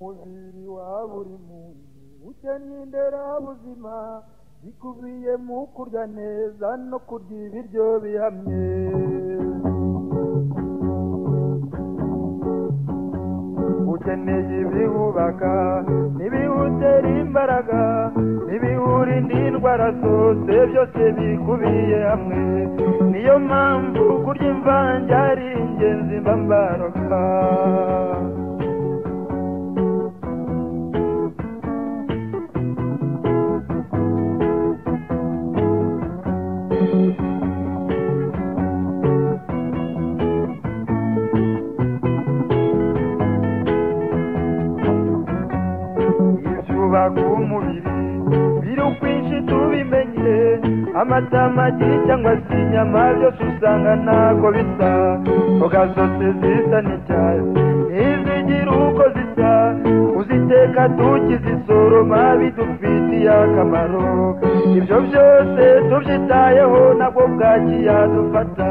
mubiri wa buri muntu ubukene nderabuzima bikubiye mu kurya neza no kurya ibiryo bihamye ukeneye ibiwubaka n'ibiwutera imbaraga n'ibiwurinda indwara zose byose bikubiye hamwe niyo mpamvu kurya imvange ari ingenzi mba mbaroka ibyubaka umubiri biri ukwinshi tubimenye amata amagi cyangwa se inyama byose usanga ntabwo bisa imboga zose zisa n'icyatsi ntizigira uko zisa kuziteka tukizisoroma bidufitiye akamaro ibyo byose tubyitayeho nabwo bwaki yadufata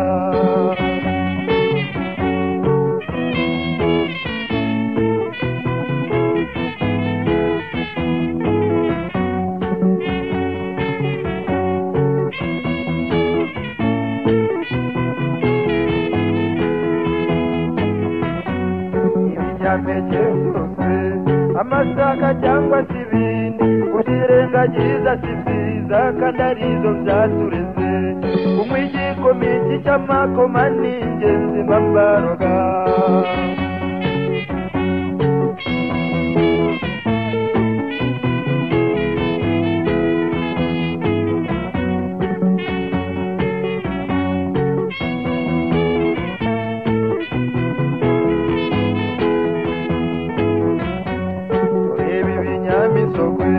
ibinyampeke byose amasaka cyangwa se ibindi kubyirengagiza si byiza kandi arizo byatureze kunywa igikomiki cy'amakoma ni ingenzi mba mbaroga reba ibinyamisogwe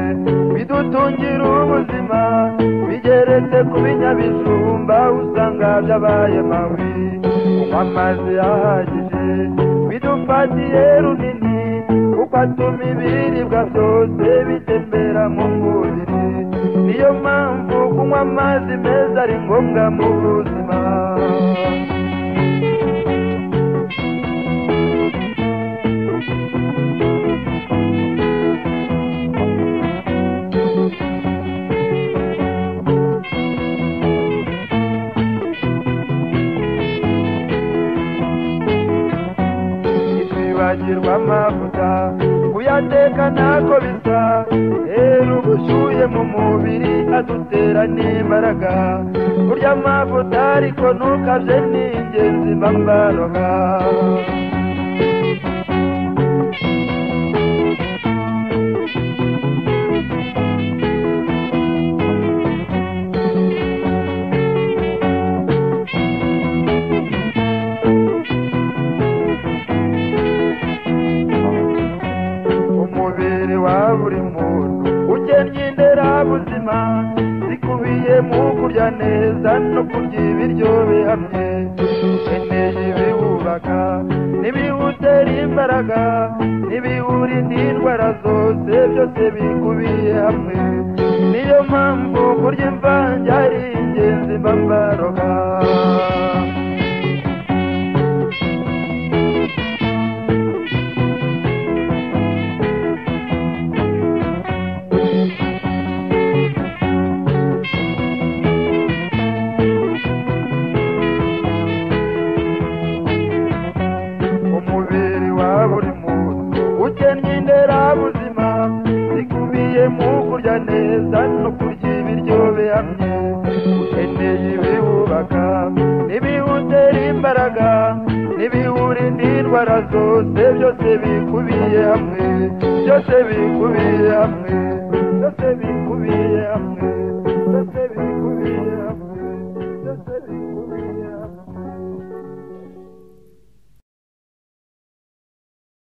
bidutungira ubuzima bigeretse ku binyabijumba usanga byabaye mabi kunywa amazi ahagije bidufatiye runini kuko atuma ibiribwa byose bitembera mu mubiri niyo mpamvu kunywa amazi meza ari ngombwa mu buzima ntitwibagirwe amavuta kuyateka ntako bisa rero ubushyuhe mu mubiri adutera n'imbaraga kurya amavuta ariko ntukabye ni ingenzi mba mbaroga umubiri wa buri muntu ugennye inderabuzima zikubiye mu kurya neza no kurya ibiryo bihamye ukeneye ibiwubaka n'ibiwutera imbaraga n'ibiwurinda indwara zose byose bikubiye hamwe niyo mpamvu kurya imvange ari ingenzi mba mbaroga umubiri wa buri muntu ukennye inderabuzima zikubiye mu kurya neza no kurya ibiryo bihamye ukeneye ibiwubaka n'ibiwutera imbaraga n'ibiwurinda indwara zose byose bikubiye hamwe byose bikubiye hamwe byose bikubiye hamwe